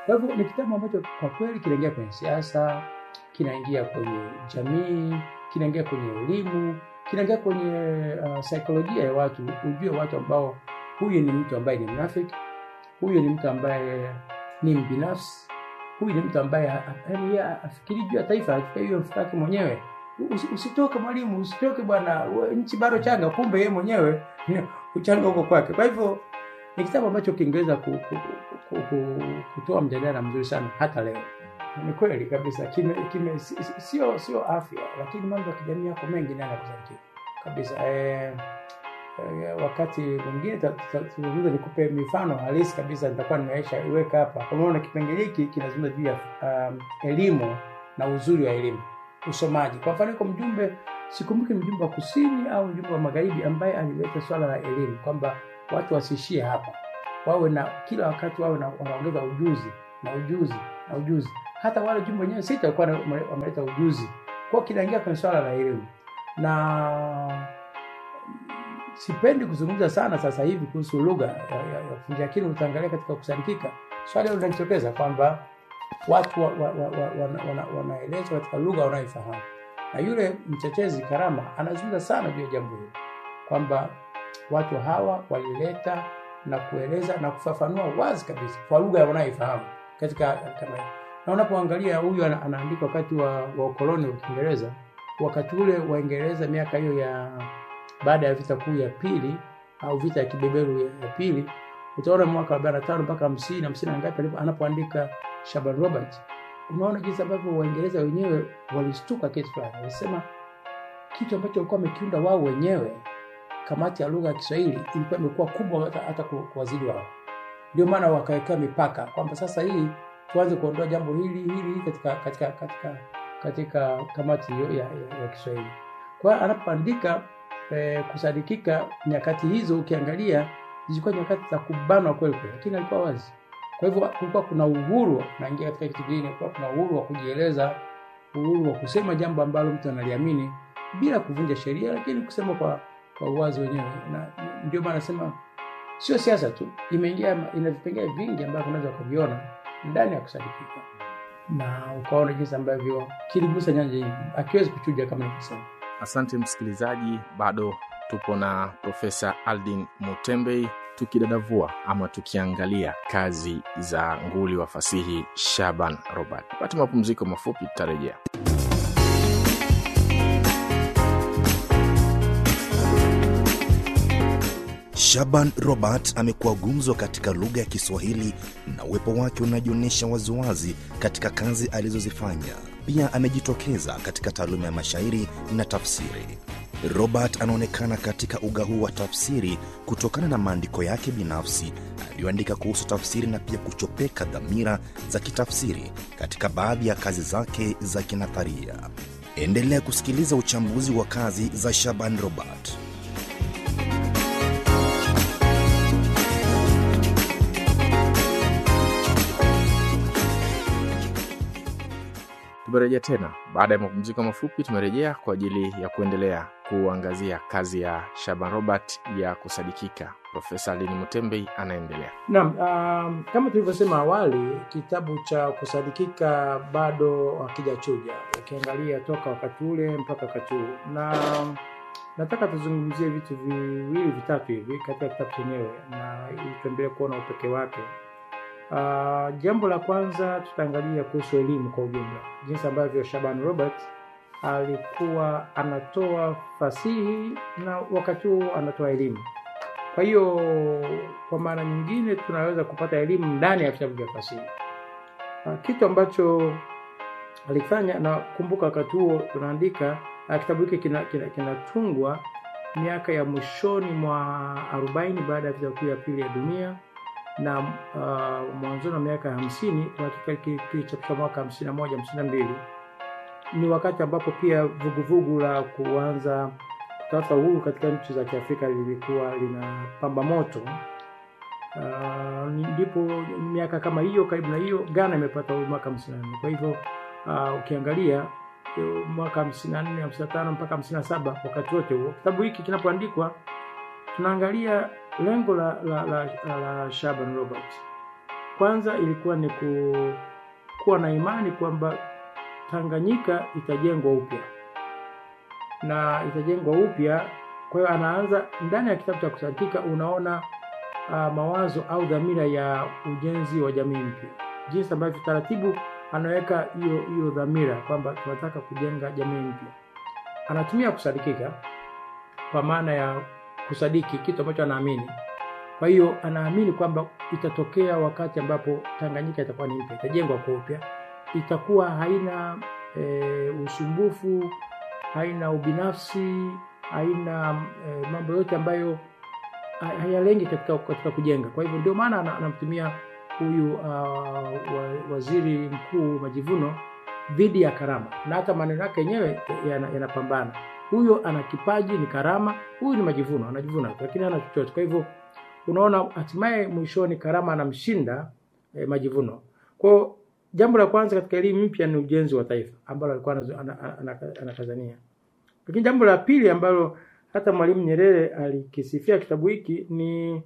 Kwa hivyo ni kitabu ambacho kwa kweli kinaingia kwenye siasa, kinaingia kwenye jamii, kinaingia kwenye elimu, kinaingia kwenye uh, saikolojia ya watu, ujue watu ambao huyu ni mtu ambaye ni mnafiki, huyu ni mtu ambaye ni mbinafsi, huyu ni mtu ambaye ha- yaani yeye afikiri juu ya taifa, afikiri juu ya mfuko wake mwenyewe. Usi- Usitoke mwalimu, usitoke bwana, we- nchi bado changa, kumbe yeye mwenyewe uchanga huko kwake. Kwa hivyo ni kitabu ambacho kingeweza ku, ku, ku, ku, kutoa mjadala mzuri sana hata leo. Ni kweli kabisa, kime, kime si- si- sio sio afya, lakini mambo ya kijamii yako mengi nayo yanakuzakia kabisa. Eh, eh, wakati mwingine ta- ta- tuzungumze, nikupe mifano halisi kabisa, nitakuwa nimeisha iweka hapa. Kwa maana kipengele hiki kinazungumza juu ya um, elimu na uzuri wa elimu, usomaji. Kwa mfano, yuko mjumbe, sikumbuki ni mjumbe wa kusini au mjumbe wa magharibi, ambaye alileta swala la elimu kwamba watu wasiishie hapa, wawe na kila wakati wawe na wanaongeza ujuzi na ujuzi na ujuzi. Hata wale jumbe wenyewe sita walikuwa na- wameleta ujuzi, kwa hiyo kinaingia kwenye swala la elimu na sipendi kuzungumza sana sasa hivi kuhusu lugha ya, ya, ya kufunja, lakini utaangalia katika kusadikika swali hilo linajitokeza kwamba watu wa, wa, wa, wa, wana, wana, wanaelezwa katika lugha wanayoifahamu, na yule mtetezi Karama anazungumza sana juu ya jambo hilo kwamba watu hawa walileta na kueleza na kufafanua wazi kabisa kwa lugha wanayoifahamu katika kama hiyo. Na unapoangalia huyu ana- anaandika wakati wa, wa ukoloni wa Kiingereza, wakati ule Waingereza miaka hiyo ya baada ya vita kuu ya pili au vita ya kibeberu ya, ya pili, utaona mwaka wa 45 mpaka 50 50 na ngapi alipo- anapoandika Shaban Robert, unaona jinsi ambavyo Waingereza wenyewe walistuka kitu fulani, walisema kitu ambacho walikuwa wamekiunda wao wenyewe kamati ya lugha ya Kiswahili ilikuwa imekuwa kubwa hata, hata ku- kuwazidi wao. Ndio maana wakawekea mipaka kwamba sasa hii tuanze kuondoa jambo hili hili hili katika katika katika katika kamati hiyo ya, ya, ya Kiswahili. Kwa hiyo anapoandika eh, kusadikika, nyakati hizo ukiangalia zilikuwa nyakati za kubanwa kweli kweli, lakini alikuwa wazi. Kwa hivyo kulikuwa kuna uhuru, naingia katika kitu kingine, kulikuwa kuna uhuru wa kujieleza, uhuru wa kusema jambo ambalo mtu analiamini bila kuvunja sheria, lakini kusema kwa kwa uwazi wenyewe, na ndio maana nasema sio siasa tu, imeingia ina vipengele vingi ambavyo unaweza ukaviona ndani ya kusadikika, na ukaona jinsi ambavyo kiligusa nyanja nyingi, akiwezi kuchuja kama nilivyosema. Asante msikilizaji, bado tupo na Profesa Aldin Mutembei tukidadavua ama tukiangalia kazi za nguli wa fasihi Shaban Robert. Pata mapumziko mafupi, tutarejea. Shaban Robert amekuwa gumzo katika lugha ya Kiswahili na uwepo wake unajionyesha waziwazi katika kazi alizozifanya. Pia amejitokeza katika taaluma ya mashairi na tafsiri. Robert anaonekana katika uga huu wa tafsiri kutokana na maandiko yake binafsi aliyoandika kuhusu tafsiri na pia kuchopeka dhamira za kitafsiri katika baadhi ya kazi zake za kinatharia. Endelea kusikiliza uchambuzi wa kazi za Shaban Robert. Tumerejea tena baada ya mapumziko mafupi. Tumerejea kwa ajili ya kuendelea kuangazia kazi ya Shaban Robert ya kusadikika. Profesa Aldin Mutembei anaendelea. Naam, um, kama tulivyosema awali, kitabu cha kusadikika bado hakijachuja, ukiangalia toka wakati ule mpaka wakati huu, na nataka tuzungumzie vitu viwili vitatu hivi katika kitabu chenyewe, na ili tuendelee kuona upekee wake. Uh, jambo la kwanza tutaangalia kuhusu elimu kwa ujumla, jinsi ambavyo Shaban Robert alikuwa anatoa fasihi na wakati huo anatoa elimu. Kwa hiyo kwa maana nyingine tunaweza kupata elimu ndani ya vitabu vya fasihi, Ah, kitu ambacho alifanya. Na kumbuka wakati huo tunaandika ah, kitabu hiki kinatungwa kina, kinatungwa miaka ya mwishoni mwa arobaini baada ya vita kuu ya pili ya dunia na uh, mwanzoni wa miaka ya hamsini kwa hakika ki- kilichapishwa mwaka hamsini na moja hamsini na mbili ni wakati ambapo pia vuguvugu la kuanza kutafuta uhuru katika nchi za Kiafrika lilikuwa linapamba moto. Uh, ndipo miaka kama hiyo karibu na hiyo Ghana imepata uhuru mwaka 54. Kwa hivyo uh, ukiangalia eh, mwaka 54, 55 mpaka 57, wakati wote huo kitabu hiki kinapoandikwa tunaangalia lengo la, la, la, la, la Shaban Robert kwanza ilikuwa ni ku, kuwa na imani kwamba Tanganyika itajengwa upya na itajengwa upya. Kwa hiyo anaanza ndani ya kitabu cha kusadikika, unaona uh, mawazo au dhamira ya ujenzi wa jamii mpya, jinsi ambavyo taratibu anaweka hiyo hiyo dhamira kwamba tunataka kujenga jamii mpya. Anatumia kusadikika kwa maana ya kusadiki kitu ambacho anaamini. Kwa hiyo anaamini kwamba itatokea wakati ambapo Tanganyika itakuwa ni mpya, itajengwa kwa upya, itakuwa haina e, usumbufu, haina ubinafsi, haina e, mambo yote ambayo ha- hayalengi katika, katika kujenga. Kwa hivyo ndio maana ana- anamtumia huyu uh, wa, waziri mkuu Majivuno dhidi ya karama, na hata maneno yake yenyewe yana- yanapambana. Huyo ana kipaji, ni karama, huyu ni Majivuno, anajivuna tu, lakini hana chochote. Kwa hivyo unaona, hatimaye mwishoni karama anamshinda eh, Majivuno. Kwa hiyo jambo la kwanza katika elimu mpya ni ujenzi wa taifa ambalo alikuwa anazo- ana- ana- ana- anakazania. Lakini jambo la pili ambalo hata Mwalimu Nyerere alikisifia kitabu hiki ni